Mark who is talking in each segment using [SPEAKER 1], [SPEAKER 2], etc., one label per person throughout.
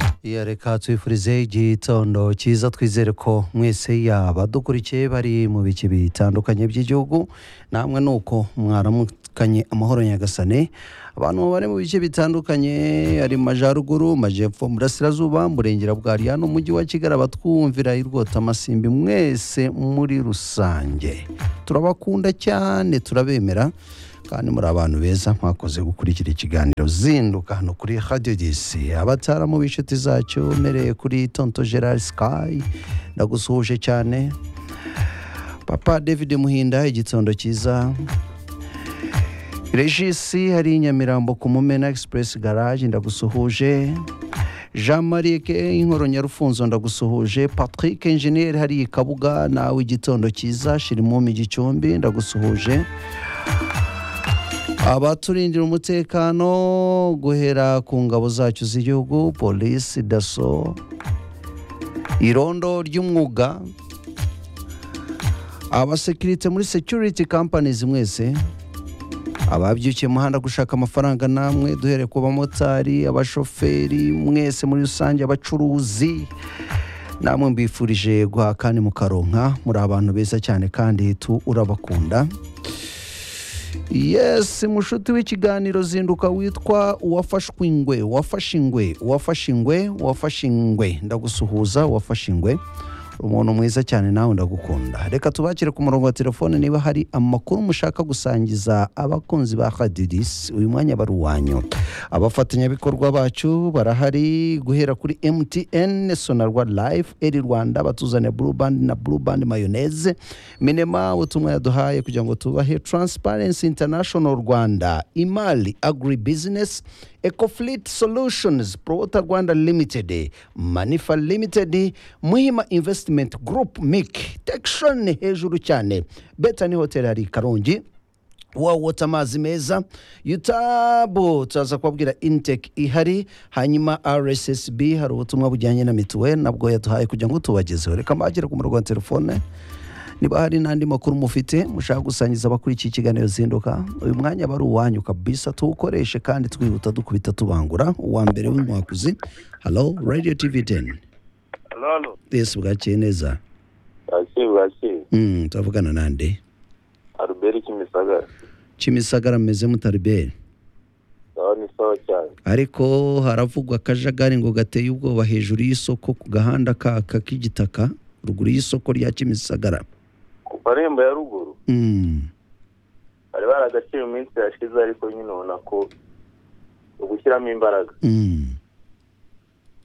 [SPEAKER 1] hariya reka twifurize igitondo cyiza twizere ko mwese yaba dukurikiye bari mu bice bitandukanye by'igihugu namwe ni uko mwaramukanye amahoro nyagasane abantu bari mu bice bitandukanye ari mu majyaruguru majyepfo burasirazuba murengera bwa riya n'umujyi wa kigali abatwumvira irwota amasimbi mwese muri rusange turabakunda cyane turabemera kandi muri abantu beza mwakoze gukurikira ikiganiro zinduka hano kuri radiyo disi abataramu b'inshuti zacyo mereye kuri tonto gerard sky ndagusuhuje cyane papa david muhinda igitondo cyiza regisi hari nyamirambo ku mumena egisipuresi garage ndagusuhuje jean marie inkoro nyarufunzo ndagusuhuje patrick enjeniyeri hariya i kabuga nawe igitondo cyiza shirimumi gicumbi ndagusuhuje abaturindira umutekano guhera ku ngabo zacyo z'igihugu polisi daso irondo ry'umwuga abasekirite muri security companies mwese ababyukiye mu muhanda gushaka amafaranga namwe duhereye ku bamotari abashoferi mwese muri rusange abacuruzi namwe mbifurije guhaha kandi mukaronka muri abantu beza cyane kandi tu urabakunda yesi mushuti w'ikiganiro zinduka witwa uwafashwe ingwe uwafashe ingwe uwafashe ingwe uwafashe ingwe ndagusuhuza uwafashe ingwe umuntu mwiza cyane nawe ndagukunda reka tubakire ku murongo wa telefone niba hari amakuru mushaka gusangiza abakunzi ba hadidisi uyu mwanya bari uwanyu abafatanyabikorwa bacu barahari guhera kuri mtn sonarwa life eri rwanda batuzaniye blue band na blue band mayoneze minema ubutumwa yaduhaye kugira ngo tubahe transparency international rwanda imali agri business ecofleet solutions prota rwanda limited manifa limited muhima investment group mic tekshon hejuru cyane betani hotel hari i karongi wawota amazi meza yutabu turaza kubabwira inteke ihari hanyuma rssb hari ubutumwa bujyanye na mituweli nabwo yaduhaye kugira ngo tubagezeho reka mbagire ku murongo wa telefone niba hari n'andi makuru mufite mushaka gusangiza abakurikiye ikiganiro zinduka uyu mwanya aba ari uwanyu kabisa tuwukoreshe kandi twihuta dukubita tubangura uwa mbere w'inkwakuzi halo radiyo tivi teni
[SPEAKER 2] Lolo,
[SPEAKER 1] twese bwakeye neza
[SPEAKER 2] bwakeye bwakeye.
[SPEAKER 1] Mm, turavugana nande
[SPEAKER 2] Albert Kimisagara.
[SPEAKER 1] kimisagara meze mutariberi
[SPEAKER 2] Sawa ni sawa cyane.
[SPEAKER 1] ariko haravugwa akajagari ngo gateye ubwoba hejuru y'isoko ku gahanda kaka k'igitaka ruguru y'isoko rya kimisagara
[SPEAKER 2] Ku marembo ya ruguru
[SPEAKER 1] Mm,
[SPEAKER 2] bari baragaciye mu minsi yashize ariko nyine ubona ko ugushyiramo imbaraga.
[SPEAKER 1] mm,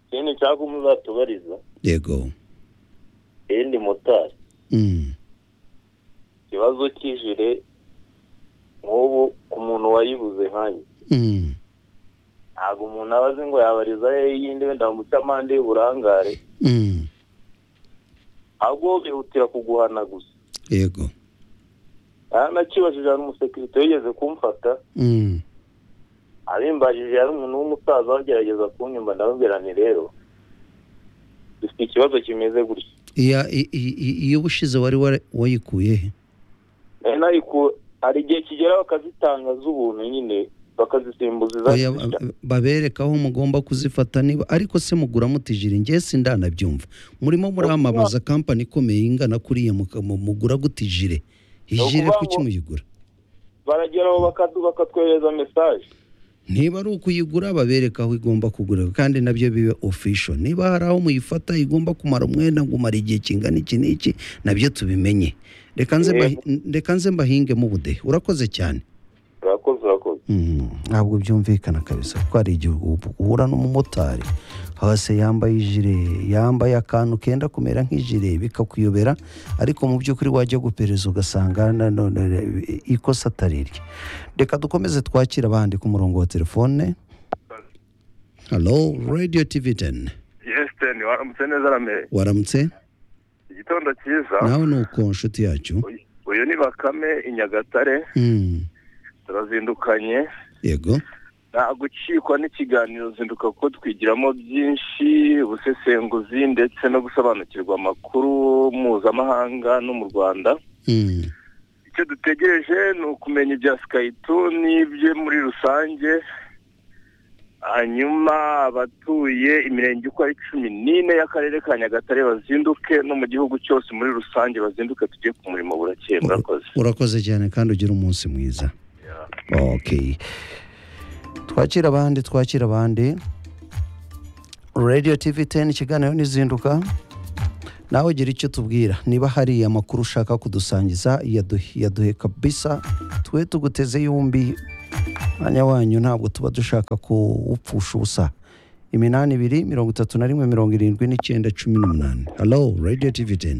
[SPEAKER 2] Ikindi cyangwa muzatubariza
[SPEAKER 1] yego
[SPEAKER 2] yindi motari
[SPEAKER 1] Mm,
[SPEAKER 2] ikibazo cy'ijire nk'ubu ku muntu wayibuze nkanjye
[SPEAKER 1] mm,
[SPEAKER 2] ntabwo umuntu aba azi ngo yabariza he yindi wenda bamuca amande y'uburangare
[SPEAKER 1] mm,
[SPEAKER 2] ahubwo bihutira kuguhana gusa
[SPEAKER 1] yego
[SPEAKER 2] aranakibajije hari umusekirite wigeze kumfata
[SPEAKER 1] Mm,
[SPEAKER 2] abimbajije yari umuntu w'umusaza wagerageza kunyumva ndababwira nti rero dufite ikibazo kimeze gutya
[SPEAKER 1] iya- i- i- i- iyo ubushize wari wara- wayikuye he
[SPEAKER 2] nari nariku- hari igihe kigera bakazitanga z'ubuntu nyine bakazisimbuza
[SPEAKER 1] Oya,
[SPEAKER 2] izazishya
[SPEAKER 1] ba- babereka aho mugomba kuzifata niba ariko se mugura mutijira ngewe sindanabyumva murimo muramamaza kampani ikomeye ingana kuriya muka- mu- mugura gutijire ijire
[SPEAKER 2] ukuvuga
[SPEAKER 1] kuki
[SPEAKER 2] ngo-
[SPEAKER 1] muyigura
[SPEAKER 2] barageraho bakadu- bakatwohereza mesaje
[SPEAKER 1] niba ari ukuyigura babereka aho igomba kugura kandi nabyo bibe official niba hari aho muyifata igomba kumara umwenda ngo umara igihe kingana iki n'iki nabyo tubimenye reka nze
[SPEAKER 2] Yego.
[SPEAKER 1] mbahi- reka nze mbahingemo ubudehe urakoze cyane
[SPEAKER 2] urakoze urakoze
[SPEAKER 1] Mm, ntabwo byumvikana kabisa kuko hari igihe ubu- uhura n'umumotari hose yambaye ijire yambaye akantu kenda kumera nk'ijire bikakuyobera ariko mu by'ukuri wajya gupereza ugasanga na- na- na- ikosa atari irye reka dukomeze twakire abandi ku murongo wa telefone halo radiyo tivi teni
[SPEAKER 2] yesiteni waramutse neza ramere
[SPEAKER 1] waramutse
[SPEAKER 2] igitondo cyiza
[SPEAKER 1] nawe ni uko nshuti yacu
[SPEAKER 2] uyu ni bakame i nyagatare
[SPEAKER 1] Mm,
[SPEAKER 2] turazindukanye
[SPEAKER 1] yego
[SPEAKER 2] nta gukikwa n'ikiganiro zinduka kuko twigiramo byinshi ubusesenguzi ndetse no gusobanukirwa amakuru mpuzamahanga no mu rwanda
[SPEAKER 1] Mm,
[SPEAKER 2] icyo dutegereje ni ukumenya ibya sikayituni bye muri rusange hanyuma abatuye imirenge uko ari cumi n'ine y'akarere ka nyagatare bazinduke no mu gihugu cyose muri rusange bazinduke tujye ku murimo burakeye murakoze
[SPEAKER 1] urakoze cyane kandi ugira umunsi mwiza okay twakira abandi twakira abandi radio tv 10 ikiganiro n'izinduka nawe gira icyo tubwira niba hari amakuru ushaka kudusangiza yaduhe yaduhe kabisa twe tuguteze yombi mwanya wanyu ntabwo tuba dushaka kuwupfusha ubusa iminani ibiri mirongo itatu na rimwe mirongo irindwi n'icyenda cumi n'umunani halo radio tv 10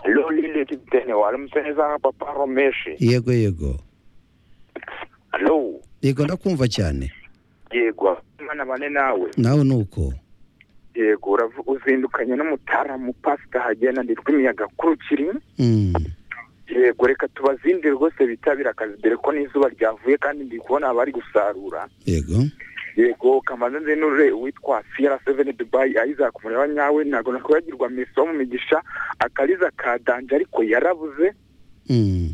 [SPEAKER 3] lolile titene walimsenezanga papa romeshi
[SPEAKER 1] yego yego
[SPEAKER 3] alo
[SPEAKER 1] yego ndakumva cyane
[SPEAKER 3] yego mana bane nawe
[SPEAKER 1] nawe ni uko
[SPEAKER 3] yego uravu- uzindukanye n'umutaramu pasita hagenda nditwa imiyaga kurukiri
[SPEAKER 1] Mm,
[SPEAKER 3] yego reka tubazindire rwose bitabira akazi dore ko n'izuba ryavuye kandi ndi kubona abari gusarura
[SPEAKER 1] yego
[SPEAKER 3] yego kamanza nzenure uwitwa siyara seveni dubayi ayiza kumureba nyawe ntabwo nakwibagirwa meso wo mu migisha akariza ka danje ariko yarabuze
[SPEAKER 1] Mm,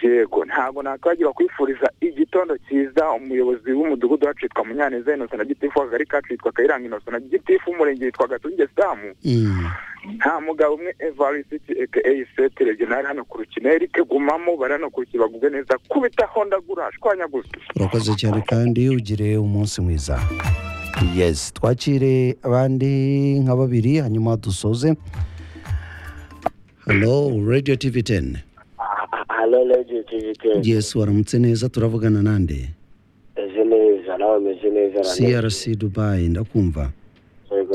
[SPEAKER 3] yego ntabwo nakwibagirwa kwifuriza igitondo cyiza umuyobozi w'umudugudu wacu yitwa munyaneza inosa na gitifu akagari kacu yitwa kayiranga inosa na gitifu umurenge yitwa gatunge samu
[SPEAKER 1] mm,
[SPEAKER 3] nta mugabo umwe evarisiti eke eyiseti regionali hano ku rukino erike gumamo bari hano ku rukino baguze neza kubita hondagura shwanyaguza
[SPEAKER 1] urakoze cyane kandi ugire umunsi mwiza yesi twakire abandi nka babiri hanyuma dusoze halo radio tv 10
[SPEAKER 4] halo radiyo tivi teni
[SPEAKER 1] yesi waramutse neza turavugana nande
[SPEAKER 4] meze neza nawe meze neza
[SPEAKER 1] crc dubai ndakumva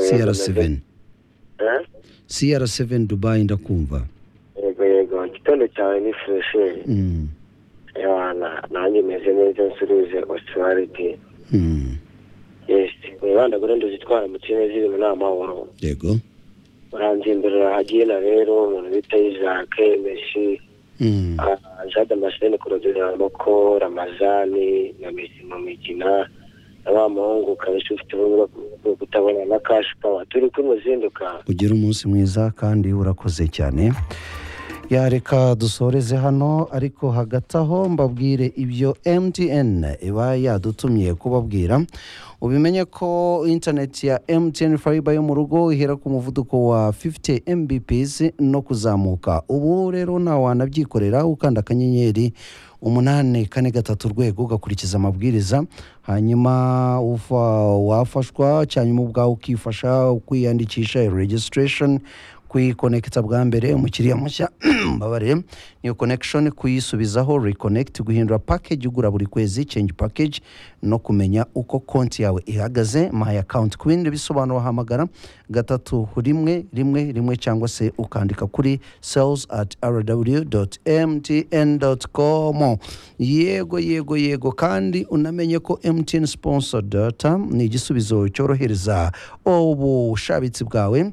[SPEAKER 1] crc 7 crc 7 dubai ndakumva
[SPEAKER 4] yego yego igitondo cyawe ni fureshi
[SPEAKER 1] Mm,
[SPEAKER 4] yabana nanjye meze neza nsuruze osuwariti
[SPEAKER 1] mm,
[SPEAKER 4] yesi wibanda kuri ndo zitwara mu kirere ziri muri amahoro
[SPEAKER 1] yego
[SPEAKER 4] uranzimberera hagina rero umuntu bita isake meshi
[SPEAKER 1] Mm,
[SPEAKER 4] ah, jade amasheni kurodera moko ramazani na mesi mu migina na wa muhungu kabisa ufite ubumuga bwo kutabona na kashi pawa turi kumuzinduka
[SPEAKER 1] ugire umunsi mwiza kandi urakoze cyane yareka dusoreze hano ariko hagati aho mbabwire ibyo mtn iba yadutumiye kubabwira ubimenye ko intaneti ya mtn fiber yo mu rugo ihera ku muvuduko wa 50 mbps no kuzamuka ubu rero nawe wanabyikorera ukanda akanyenyeri umunani kane gatatu urwego ugakurikiza amabwiriza hanyuma ufa- wafashwa cyanyuma ubwawe ukifasha kwiyandikisha iyo registration kuyikonekita bwa mbere umukiriya mushya mbabare niyo connection kuyisubizaho reconnect guhindura package ugura buri kwezi change package no kumenya uko konti yawe ihagaze my account queen bisobanura hamagara gatatu rimwe rimwe rimwe cyangwa se ukandika kuri sales at rw.mtn.com yego yego yego kandi unamenye ko mtn sponsor data ni igisubizo cyorohereza ubushabitsi bwawe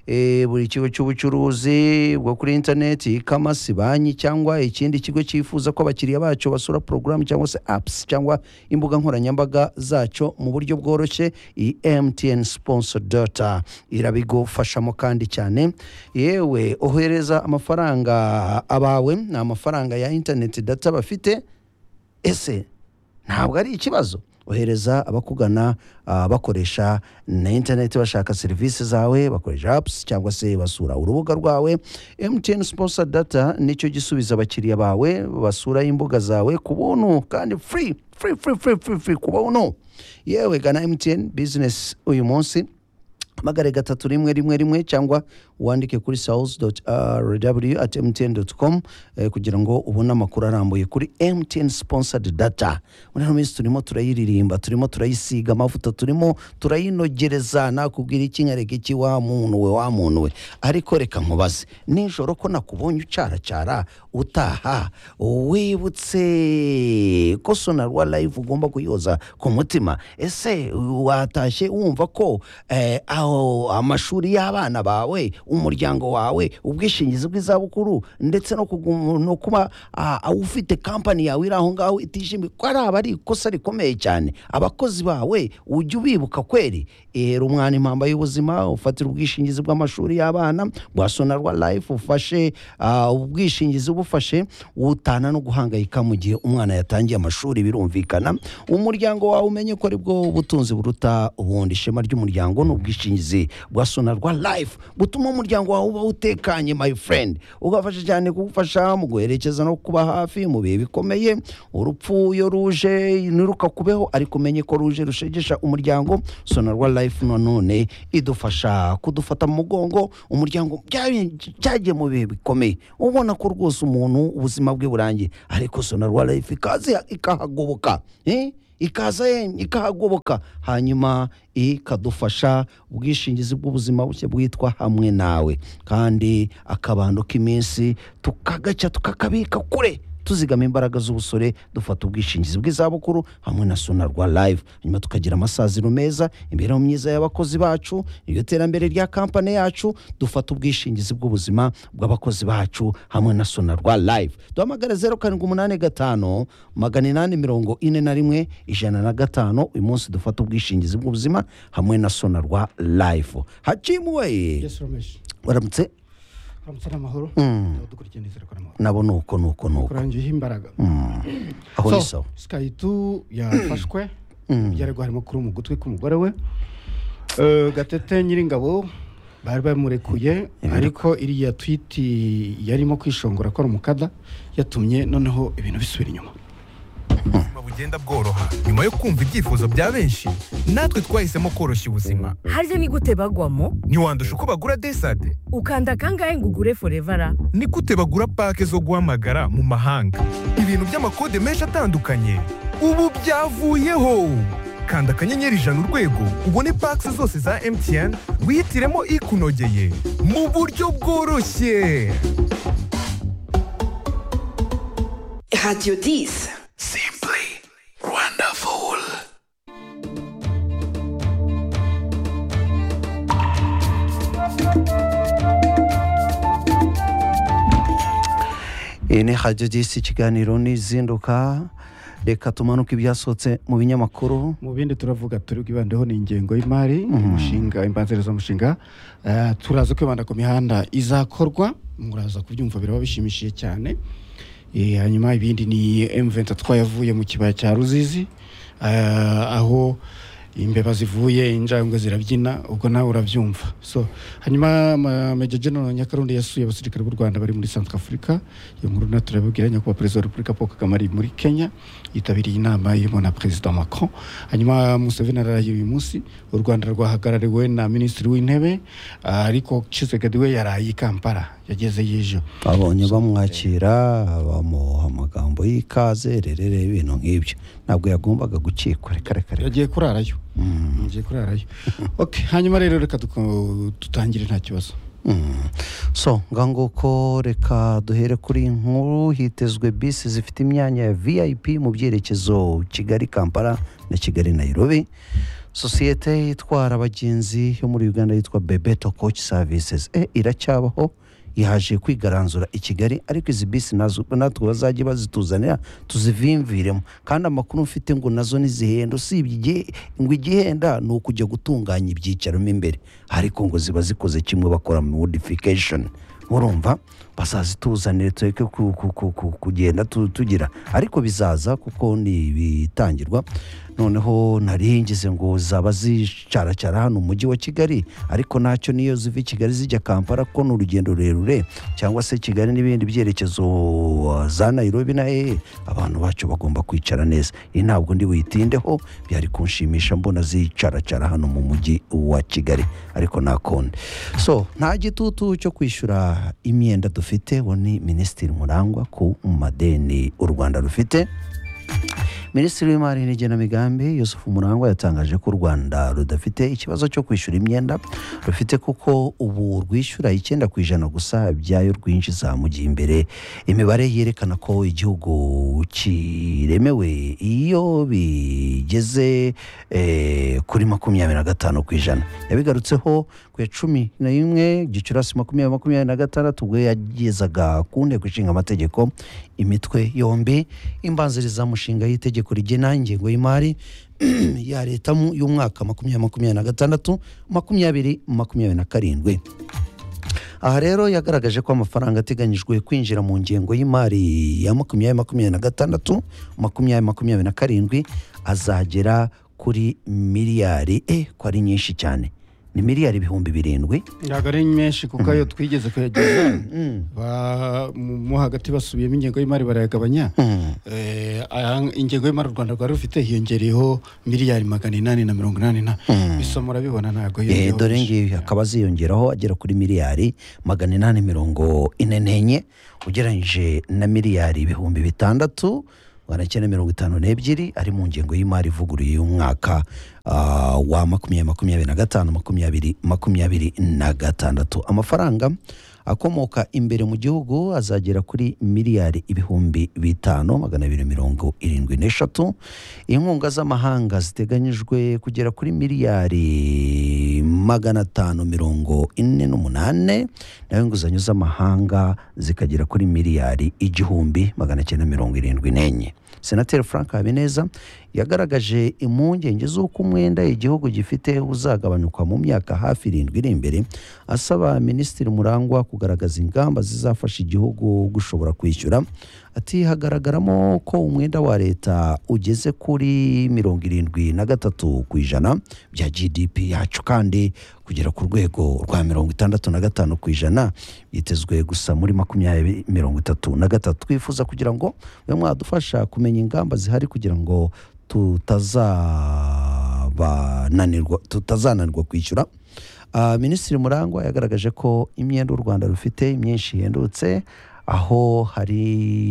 [SPEAKER 1] Eh, buri kigo cy'ubucuruzi bwo kuri interineti kamasi banki cyangwa ikindi kigo cyifuza ko abakiriya bacyo basura porogaramu cyangwa se apps cyangwa imbuga nkoranyambaga zacyo mu buryo bworoshye iyi mtn sponsor data irabigufashamo kandi cyane yewe ohereza amafaranga abawe ni amafaranga ya interineti data bafite ese ntabwo ari ikibazo ohereza abakugana ah, bakoresha na interineti bashaka serivisi zawe bakoresha apps cyangwa se basura urubuga rwawe mtn sponsor data nicyo gisubiza abakiriya bawe basura imbuga zawe ku buntu kandi free free free free free, free ku buntu yewe gana mtn business uyu munsi hamagare gatatu rimwe rimwe rimwe cyangwa wandike kuri sawuzi doti rw ati mtn doti komu kugira ngo ubone amakuru arambuye kuri mtn siponsadi data muri ino minsi turimo turayiririmba turimo turayisiga amavuta turimo turayinogereza nakubwira iki nkareka iki wa muntu we wa muntu we ariko reka nkubaze nijoro ko nakubonye ucaracara utaha wibutse ko sonarwa live ugomba kuyoza ku mutima ese watashye wumva ko eh, aho oh, amashuri y'abana bawe umuryango wawe ubwishingizi bw'izabukuru ndetse no kugu- no kuba ah, ah, ufite kampani yawe iri aho ngaho itishimiye ko ari aba ari ikosa rikomeye cyane abakozi bawe ujya ubibuka kweri era umwana impamba y'ubuzima ufatire ubwishingizi bw'amashuri y'abana bwa sonarwa life ufashe ah, ubwishingizi bufashe utana no guhangayika mu gihe umwana yatangiye amashuri birumvikana umuryango wawe umenye ko aribwo butunzi buruta ubundi ishema ry'umuryango ni ubwishingizi bwa sonarwa life butuma umuryango wawe uba utekanye my friend ugafasha cyane kugufasha mu guherekeza no kuba hafi mu bihe bikomeye urupfu iyo ruje ntirukakubeho ariko umenye ko ruje rushegesha umuryango sonarwa life nanone idufasha kudufata mu mugongo umuryango bya- byagiye mu bihe bikomeye ubona ko rwose umuntu ubuzima bwe burangiye ariko sonarwa life ikaza ikahagoboka eh? ikaza ye- ikahagoboka hanyuma ikadufasha ubwishingizi bw'ubuzima bushya bwitwa hamwe nawe kandi akabando k'iminsi tukagaca tukakabika kure tuzigama imbaraga z'ubusore dufata ubwishingizi bw'izabukuru hamwe na sonarwa live hanyuma tukagira amasaziro meza imibereho myiza y'abakozi bacu iryo terambere rya kampani yacu dufata ubwishingizi bw'ubuzima bw'abakozi bacu hamwe na sonarwa live duhamagare zeru karindwi umunani gatanu magana inani mirongo ine na rimwe ijana na gatanu uyu munsi dufata ubwishingizi bw'ubuzima hamwe na sonarwa live hacimuweye
[SPEAKER 5] yesu romeshi
[SPEAKER 1] waramutse
[SPEAKER 5] uramutse n'amahoro dukurikiye neza ariko n'amahoro
[SPEAKER 1] nabo nuko nuko nuko
[SPEAKER 5] kurangiyeho imbaraga
[SPEAKER 1] aho
[SPEAKER 5] So,
[SPEAKER 1] ni sawa
[SPEAKER 5] sky two yafashwe byarego harimo kuri mu gutwi k'umugore we Eh, gatete nyiringabo bari bamurekuye ariko iriya twiti yarimo kwishongora ko ari umukada yatumye noneho ibintu bisubira inyuma
[SPEAKER 6] ubuzima bugenda bworoha nyuma yo kumva ibyifuzo bya benshi natwe twahisemo koroshya ubuzima
[SPEAKER 7] harya ni gute bagwamo
[SPEAKER 6] ntiwandusha uko bagura desade
[SPEAKER 7] ukanda kangahe ngo ugure forevara
[SPEAKER 6] ni gute bagura pake zo guhamagara mu mahanga ibintu by'amakode menshi atandukanye ubu byavuyeho kanda akanyenyeri ijana urwego ubone pake zose za mtn wihitiremo ikunogeye mu buryo bworoshye
[SPEAKER 8] Radio 10.
[SPEAKER 1] iyi ni hajya disi ikiganiro n'izinduka reka tumanuke ibyasohotse mu binyamakuru
[SPEAKER 5] mu bindi turavuga turi bwibandeho ni ingengo y'imari umushinga imbanziriza umushinga turaza kwibanda ku mihanda izakorwa muraza kubyumva biraba bishimishije cyane Eh, hanyuma ibindi ni M23 yavuye mu kibaya cya Ruzizi eh, aho imbeba zivuye injangwe zirabyina ubwo nawe urabyumva so hanyuma ma- Major General Nyakarundi yasuye abasirikare b'u Rwanda bari muri Centre Africa iyo nkuru na turabibwira nyakubahwa perezida wa Repubulika Paul Kagame ari muri Kenya yitabiriye inama irimo na perezida Macron hanyuma Museveni araraye uyu munsi u Rwanda rwahagarariwe na minisitiri w'intebe ah, ariko Tshisekedi we yaraye i Kampala yagezeyo ejo
[SPEAKER 1] babonye bamwakira bamuha amagambo y'ikaze rerere ibintu nk'ibyo ntabwo yagombaga gukikwa reka reka reka
[SPEAKER 5] yagiye kurarayo yagiye kurarayo ok hanyuma rero reka duko- dutangire nta kibazo
[SPEAKER 1] Mm. so nguko reka duhere kuri iyi nkuru hitezwe bisi zifite imyanya ya vip mu byerekezo kigali kampala na kigali nairobi sosiyete itwara abagenzi yo muri uganda yitwa bebeto coach services e, iracyabaho yaje kwigaranzura i kigali ariko izi bisi nazo natwe bazajya bazituzanira tuzivimviremo kandi amakuru mfite ngo nazo ntizihenda usibye igihe ngo igihenda ni ukujya gutunganya ibyicaro mo imbere ariko ngo ziba zikoze kimwe bakora modification urumva bazazituzanire tureke ku- ku- ku- ku- kugenda tu- tugira ariko bizaza kuko ni ibitangirwa noneho naringize ngo zaba zicaracara hano mu mujyi wa kigali ariko nacyo niyo ziva i kigali zijya kampala ko ni urugendo rurerure cyangwa se kigali n'ibindi byerekezo uh, za nairobi na hehe abantu bacu bagomba kwicara neza iyi ntabwo ndi buyitindeho byari kunshimisha mbona zicaracara hano mu mujyi wa kigali ariko nakonde so nta gitutu cyo kwishyura imyenda dufite uwo ni minisitiri murangwa ku madeni u rwanda rufite minisitiri w'imari n'igenamigambi yusufu murangwa yatangaje ko u rwanda rudafite ikibazo cyo kwishyura imyenda rufite kuko ubu rwishyura icyenda ku ijana gusa ibyayo rwinjiza mu gihe imbere imibare yerekana ko igihugu kiremewe iyo bigeze eh, kuri makumyabiri na gatanu ku ijana yabigarutseho ku ya cumi na rimwe gicurasi makumyabiri makumyabiri na gatandatu ubwo yagezaga ku nteko ishinga amategeko imitwe yombi imbanzirizamushinga y'itegeko rigena ingengo y'imari ya leta mu- y'umwaka makumyabiri makumyabiri na gatandatu makumyabiri makumyabiri na karindwi aha rero yagaragaje ko amafaranga ateganyijwe kwinjira mu ngengo y'imari ya makumyabiri makumyabiri na gatandatu makumyabiri makumyabiri na karindwi azagera kuri miliyari e ko ari nyinshi cyane ni miliyari ibihumbi birindwi
[SPEAKER 5] ntabwo ari menshi kuko ayo twigeze kuyageza ba- mu mo hagati basubiyemo ingengo y'imari barayagabanya
[SPEAKER 1] Mm.
[SPEAKER 5] Eh, aya- ingengo y'imari u rwanda rwari rufite hiyongereyeho miliyari magana inani na mirongo inani na bisa murabibona ntabwo
[SPEAKER 1] Eh,
[SPEAKER 5] yongeyeho
[SPEAKER 1] dore
[SPEAKER 5] byinshi.
[SPEAKER 1] ngibi akaba aziyongeraho agera kuri miliyari magana inani mirongo ine n'enye ugereranyije na miliyari ibihumbi bitandatu magana cyenda mirongo itanu n'ebyiri ari mu ngengo y'imari ivuguruye y'umwaka ah, wa makumyabiri makumyabiri na gatanu makumyabiri makumyabiri na gatandatu amafaranga akomoka imbere mu gihugu azagera kuri miliyari ibihumbi bitanu magana abiri mirongo irindwi n'eshatu inkunga z'amahanga ziteganyijwe kugera kuri miliyari magana atanu mirongo ine n'umunane naho inguzanyo z'amahanga zikagera kuri miliyari igihumbi magana cyenda mirongo irindwi n'enye senateri frank habineza yagaragaje impungenge z'uko umwenda igihugu gifite uzagabanyuka mu myaka hafi irindwi iri imbere asaba minisitiri murangwa kugaragaza ingamba zizafasha igihugu gushobora kwishyura ati hagaragaramo ko umwenda wa leta ugeze kuri mirongo irindwi na gatatu ku ijana bya gdp yacu kandi kugera ku rwego rwa mirongo itandatu na gatanu ku ijana byitezwe gusa muri makumyabiri mirongo itatu na gatatu twifuza kugira ngo mube mwadufasha kumenya ingamba zihari kugira ngo tutazabananirwa tutazananirwa kwishyura Ah, minisitiri murangwa yagaragaje ko imyenda u rwanda rufite myinshi ihendutse aho hari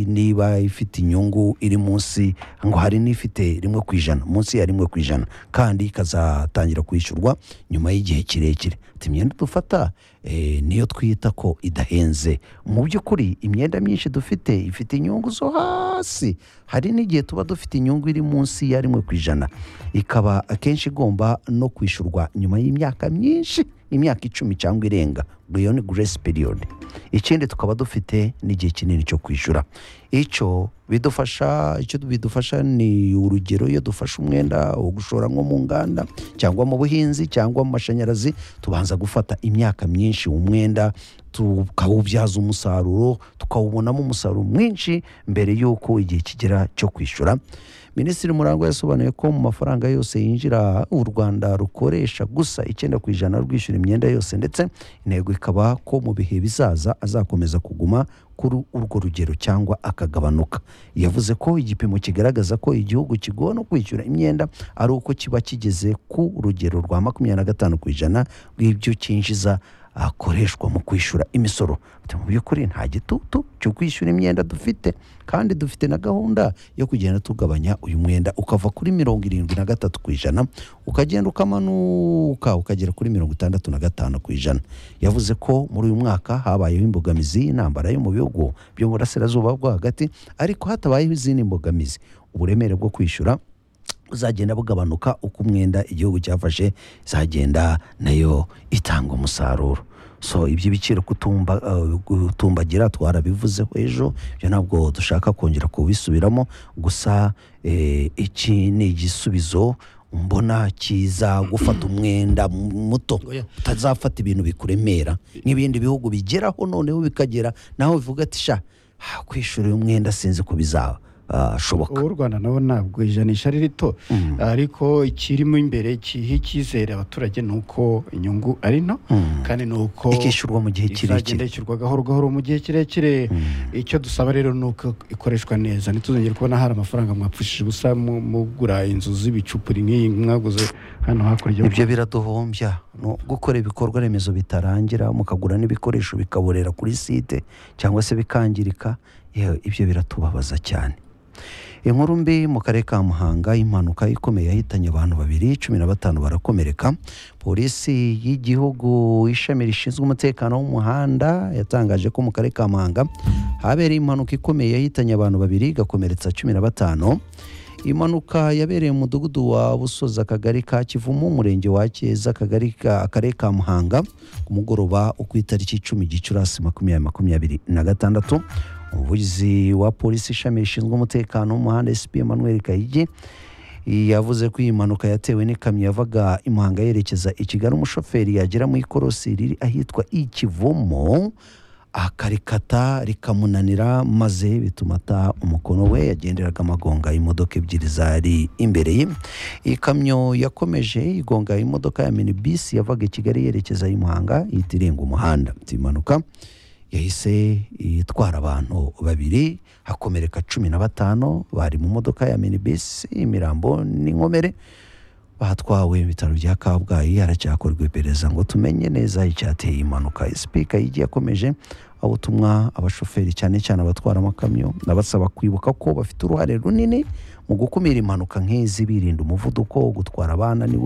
[SPEAKER 1] niba ifite inyungu iri munsi ngo hari n'ifite rimwe ku ijana munsi ya rimwe ku ijana kandi ikazatangira kwishyurwa nyuma y'igihe kirekire ati imyenda dufata eh, niyo twita ko idahenze mu by'ukuri imyenda myinshi dufite ifite inyungu zo hasi hari n'igihe tuba dufite inyungu iri munsi ya rimwe ku ijana ikaba akenshi igomba no kwishyurwa nyuma y'imyaka myinshi imyaka icumi cyangwa irenga ubwo iyo ni grace period ikindi tukaba dufite n'igihe kinini cyo kwishyura icyo bidufasha icyo bidufasha ni urugero iyo dufashe umwenda wo gushora nko mu nganda cyangwa mu buhinzi cyangwa mu mashanyarazi tubanza gufata imyaka myinshi umwenda tukawubyaza umusaruro tukawubonamo umusaruro mwinshi mbere y'uko igihe kigera cyo kwishyura minisitiri murangwa yasobanuye ko mu mafaranga yose yinjira u rwanda rukoresha gusa icyenda ku ijana rwishyura imyenda yose ndetse intego ikaba ko mu bihe bizaza azakomeza kuguma kuri urwo rugero cyangwa akagabanuka yavuze ko igipimo kigaragaza ko igihugu kigowe no kwishyura imyenda ari uko kiba kigeze ku rugero rwa makumyabiri na gatanu ku ijana rw'ibyo cyinjiza akoreshwa mu kwishyura imisoro Ati, mu by'ukuri nta gitutu cyo kwishyura imyenda dufite kandi dufite na gahunda yo kugenda tugabanya uyu mwenda ukava kuri mirongo irindwi na gatatu ku ijana ukagenda ukamanuka ukagera kuri mirongo itandatu na gatanu ku ijana yavuze ko muri uyu mwaka habayeho imbogamizi y'intambara yo mu bihugu byo mu burasirazuba bwo hagati ariko hatabayeho izindi mbogamizi uburemere bwo kwishyura buzagenda bugabanuka uko umwenda igihugu cyafashe izagenda nayo itanga umusaruro so iby'ibiciro kutumba eh, gutumbagira twarabivuzeho ejo ibyo ntabwo dushaka kongera kubisubiramo gusa eh, iki ni igisubizo mbona kiza gufata umwenda muto
[SPEAKER 5] Oya.
[SPEAKER 1] utazafata ibintu bikuremera nk'ibindi bihugu bigeraho noneho bikagera nawe bivuga ati sha ah, kwishyura uyu mwenda sinzi ko bizashoboka
[SPEAKER 5] ubu u rwanda nabo ntabwo ijanisha ari rito ariko ikirimo imbere kiha icyizere abaturage ni uko inyungu ari nto kandi ni uko
[SPEAKER 1] ikishyurwa mu gihe
[SPEAKER 5] izagenda
[SPEAKER 1] kirekire
[SPEAKER 5] yishyurwa gahoro gahoro mu gihe kirekire icyo dusaba rero ni uko ikoreshwa neza ntituzongere kubona hari amafaranga mwapfushije ubusa mu- mugura inzu z'ibicupuri nk'iyi mwaguze hano hakurya
[SPEAKER 1] ibyo biraduhombya no gukora ibikorwa remezo bitarangira mukagura n'ibikoresho bikaborera kuri site cyangwa se bikangirika yewe ibyo biratubabaza cyane inkuru mbi mu karere ka muhanga impanuka ikomeye yahitanye abantu babiri cumi na batanu barakomereka polisi y'igihugu ishami rishinzwe umutekano w'umuhanda yatangaje ko mu karere ka muhanga habereye impanuka ikomeye yahitanye abantu babiri igakomeretsa cumi na batanu impanuka yabereye mu mudugudu wa busozi akagari ka kivumu umurenge wa keza akagari ka akarere ka muhanga ku mugoroba wo ku itariki icumi gicurasi makumyabiri makumyabiri na gatandatu umuvugizi wa polisi ishami rishinzwe umutekano w'umuhanda sp emmanuel kayigi yavuze ko iyi mpanuka yatewe n'ikamyo yavaga i muhanga yerekeza i kigali umushoferi yagera mu ikorosi riri ahitwa i kivumu akarikata rikamunanira maze bituma ata umukono we yagenderaga amagonga imodoka ebyiri zari imbere ye iyi kamyo yakomeje igonga imodoka ya minibisi yavaga i kigali yerekeza i muhanga ihita irenga umuhanda iyi mpanuka yahise itwara abantu babiri hakomereka cumi na batanu bari mu modoka ya minibisi imirambo n'inkomere batwawe mu bitaro bya kabgayi haracyakorwa iperereza ngo tumenye neza icyateye iyi impanuka sipika yigiye akomeje ubutumwa abashoferi cyane cyane abatwara amakamyo abasaba kwibuka ko bafite uruhare runini mu gukumira impanuka nk'izi birinda umuvuduko gutwara abana niwe